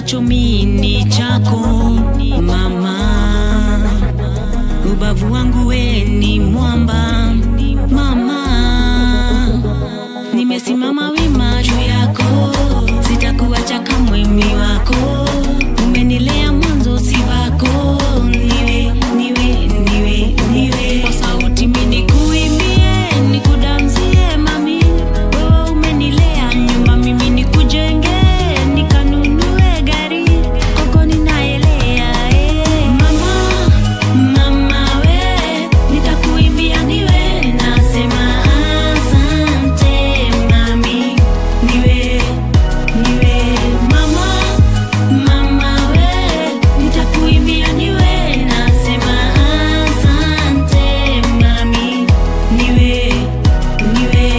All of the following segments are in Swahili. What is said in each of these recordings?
nacho mini chako mama, ubavu wangu we ni mwamba mama, nimesimama wima juu yako, sitakuacha kamwe mimi wako, umenilea mwanzo si wako, niwe niwe niwe niwe kwa sauti mini kuimbie nikudanzie mami, wewe umenilea nyuma mimi nikujenge nikanunue gari koko ninaelea eh. Mama, mama we nitakuimbia niwe nasema asante mami niwe niwe mama mama we nitakuimbia niwe nasema asante mami niwe niwe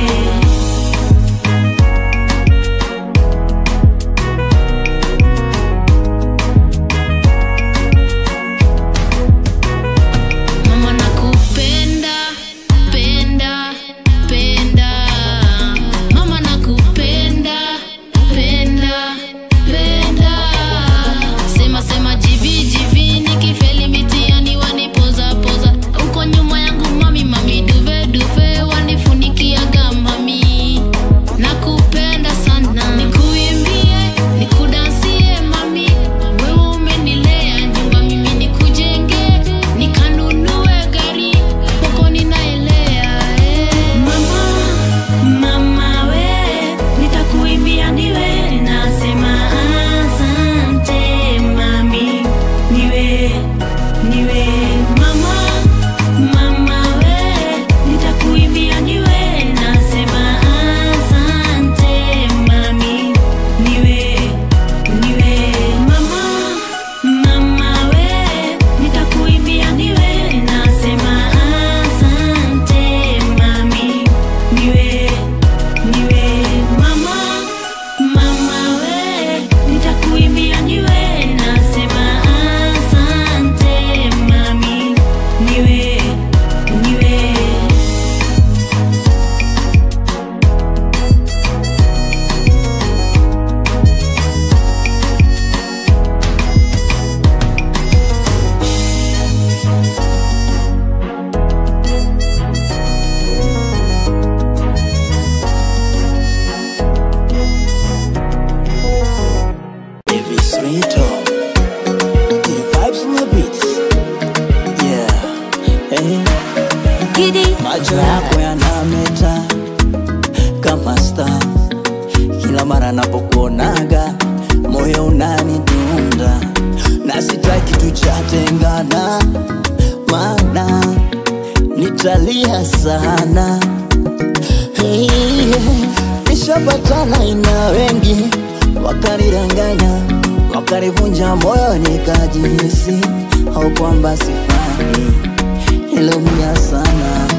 Mama nakupenda, penda, penda. Mama nakupenda, penda, penda. Sema sema jivi jivi nikifeli mitihani wanipoza poza. Uko nyuma yangu mami mami duve duve wanifunikiaga mami. Nakupenda sana. Nikuimbie, nikudansie mami. Wewe umenilea nyumba mimi nikujenge. Nikanunue gari koko ninaelea eh. Mama, mama we nitakuimbia niwe nasema asante mami niwe niwe mama mama we nitakuimbia niwe nasema asante mami niwe niwe mama mama we nitakuimbia niwe nasema asante mami niwe niwe mama mama we nitakuimbia niwe nasema asante mami niwe niwe Davis Rito. The vibes on the beats. Yeah. Hey. Macho yako yanameta kama star, kila mara napokuonaga moyo unanidunda, na sitaki tuchatengana, maana nitalia sana. Hey, nishapatana ina wengi wakanidanganya, wakanivunja moyo, nikajihisi au kwamba sifai, niliumia sana